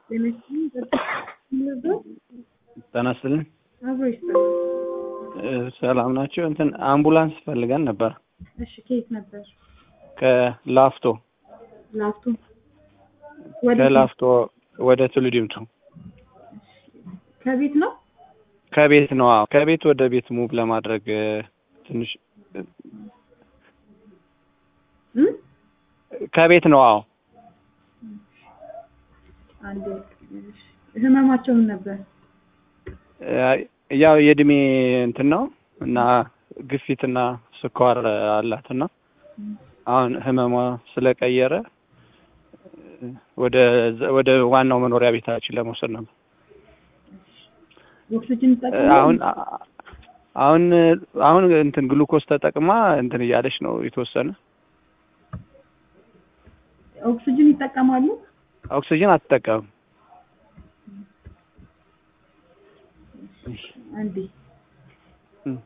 ጤና ይስጥልኝ። አብሮ ይስጥልኝ። ሰላም ናቸው። እንትን አምቡላንስ ፈልገን ነበር እሺ፣ ከየት ነበር? ከላፍቶ ላፍቶ ወደ ከላፍቶ ወደ ቱሉዲምቱ ከቤት ነው። ከቤት ነው። አዎ ከቤት ወደ ቤት ሙቭ ለማድረግ ትንሽ እም? ከቤት ነው። አዎ አንዴ እሺ። ህመማቸውን ነበር። ያው የእድሜ እንትን ነው እና ግፊትና ስኳር አላት እና አሁን ህመሟ ስለቀየረ ወደ ወደ ዋናው መኖሪያ ቤታችን ለመውሰድ ነበር። ኦክሲጅን ይጠቀማሉ? አሁን አሁን አሁን እንትን ግሉኮስ ተጠቅማ እንትን እያለች ነው የተወሰነ ኦክሲጅን ይጠቀማሉ? ኦክሲጅን አትጠቀምም። አንዴ እም።